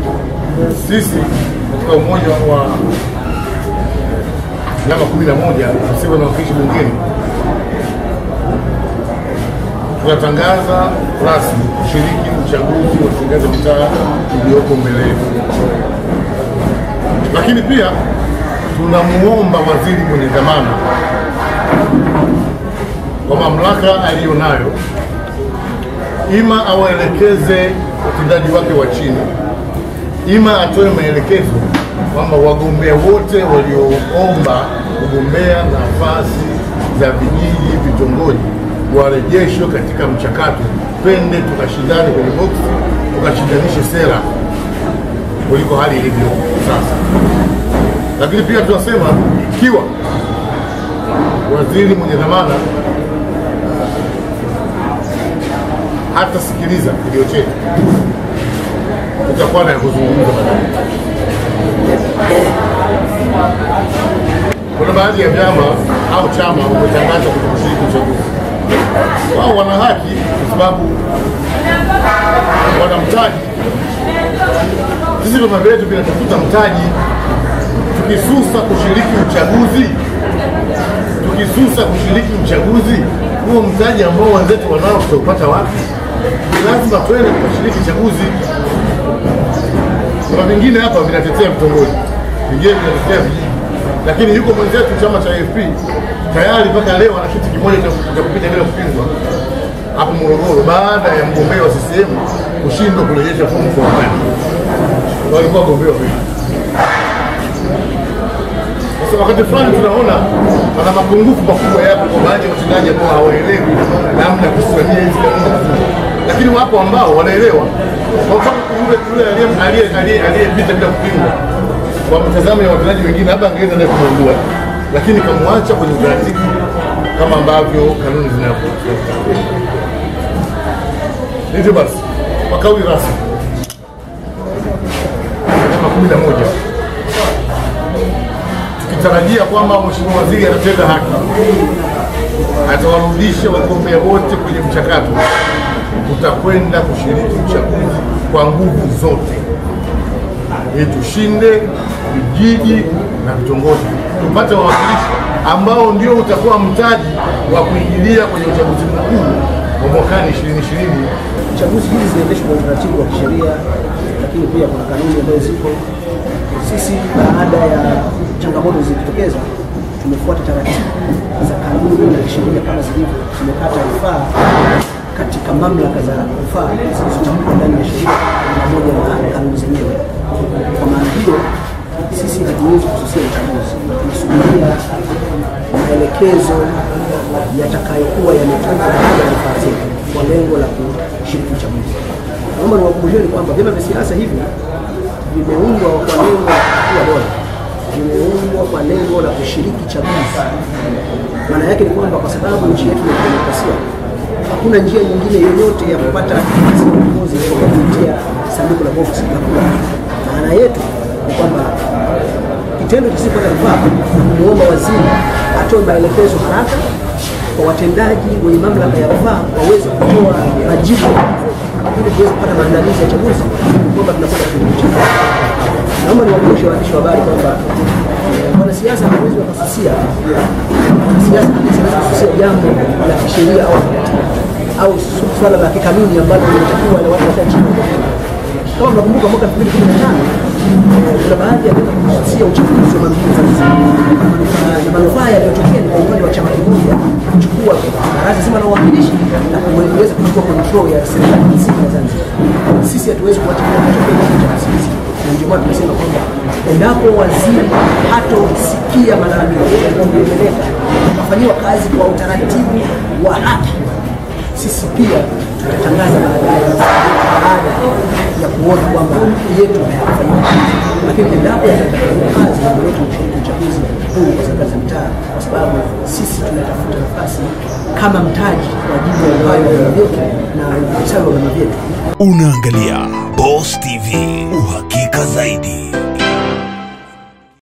sisi katika umoja wa vyama kumi na moja visivyo na wakilishi bungeni tunatangaza rasmi kushiriki uchaguzi wa serikali za mitaa ulioko mbele yetu, lakini pia tunamuomba waziri mwenye dhamana kwa mamlaka aliyonayo, ima awaelekeze watendaji wake wa chini, ima atoe maelekezo kwamba wagombea wote walioomba kugombea nafasi za vijiji, vitongoji warejeshwe katika mchakato, twende tukashindane kwenye boksi, tukashindanishe sera kuliko hali ilivyo sasa. Lakini pia tunasema ikiwa waziri mwenye dhamana hatasikiliza kilio chetu, tutakuwa na ya kuzungumza baadaye. Kuna baadhi ya vyama au chama wametangaza kutokushiriki uchaguzi. Wao wana haki kwa sababu wana mtaji. Sisi vyama vyetu vinatafuta mtaji. Tukisusa kushiriki uchaguzi, tukisusa kushiriki uchaguzi, huo mtaji ambao wenzetu wanao tutaupata wapi? Lazima twende tukashiriki uchaguzi. Kuna vingine hapa vinatetea vitongoji, vingine vinatetea vijiji, lakini yuko mwenzetu chama cha AFP tayari mpaka leo ana kiti kimoja cha cha kupita bila kupingwa hapo Morogoro, baada ya mgombea wa CCM kushindwa kurejesha fomu kwa wakati. Walikuwa wagombea wawili. Sasa wakati fulani tunaona pana mapungufu makubwa yapo kwa baadhi ya watendaji ambao hawaelewi namna ya kusimamia hizi kanuni, lakini wapo ambao wanaelewa. Kwa mfano yule yule aliye- aliye- aliye- aliyepita bila kupingwa, kwa mtazamo ya watendaji wengine, labda angeweza naye kumwondoa, lakini kamwacha kwenye utaratibu kama ambavyo kanuni zinavyo. Hivyo basi, kwa kauli rasmi kama kumi na moja tukitarajia kwamba Mheshimiwa Waziri atatenda haki, atawarudisha wagombea wote kwenye mchakato, tutakwenda kushiriki uchaguzi kwa nguvu zote ili tushinde vijiji na vitongoji, tupate wawakilishi ambao ndio utakuwa mtaji wa kuingilia kwenye uchaguzi mkuu wa mwakani 2020 Chaguzi hizi zinaendeshwa kwa utaratibu wa kisheria, lakini pia kuna kanuni ambazo zipo. Sisi baada ya changamoto zilizotokeza, tumefuata taratibu za kanuni na sheria kama zilivyo, tumekata rufaa katika mamlaka za rufaa zilizotamkwa ndani ya sheria pamoja na kanuni zenyewe. Kwa maana hiyo, sisi hatuwezi kususia uchaguzi, tunasubiria maelekezo yatakayokuwa yametoka katika rufaa zetu kwa lengo la kushiriki uchaguzi. Naomba niwakumbusheni kwamba vyama vya siasa hivi vimeundwa kwa lengo la kuwa bora, vimeundwa kwa lengo la kushiriki chaguzi. Maana yake ni kwamba kwa sababu nchi yetu ni ya demokrasia, hakuna njia nyingine yoyote ya kupata nafasi ya uongozi kwa kupitia sanduku la box la kura. Maana yetu ni kwamba kitendo cha sisi kupata rufaa kumwomba waziri atoe maelekezo haraka kwa watendaji wenye mamlaka ya rufaa waweze kutoa majibu ili tuweze kupata maandalizi ya chaguzi kwamba tunakwenda kwenye uchaguzi. Naomba niwakumbushe waandishi wa habari kwamba eh, wanasiasa hawezi wakasusia wanasiasa hawezi kususia jambo la kisheria au kikatiba au su- swala la kikanuni ambalo linatakiwa wale watu wakae chini kama mnakumbuka mwaka 2015 eh, kuna baadhi ya vyama kususia uchaguzi wa mamlaka Zanzibar Na- na manufaa yaliyotokea ni kwa upande wa chama kimoja kuchukua baraza zima la uwakilishi na kuweza kuchukua control ya serikali nzima ya Zanzibar. Sisi hatuwezi kuacha kile kinachotokea cha sisi, na ndio maana tunasema kwamba endapo waziri hatosikia malalamiko yetu yanayoendeleka akafanyiwa kazi kwa utaratibu wa haki sisi pia tutatangaza baadaye baada ya kuona kwamba yetu hayakufanyika kazi, lakini endapo yatafanyika kazi mambo yetu kushiriki uchaguzi huu kwa serikali za mitaa, kwa sababu sisi tunatafuta nafasi kama mtaji kwa ajili ya uhai wa vyama vyetu na ustawi wa vyama vyetu. Unaangalia Boss TV, uhakika zaidi.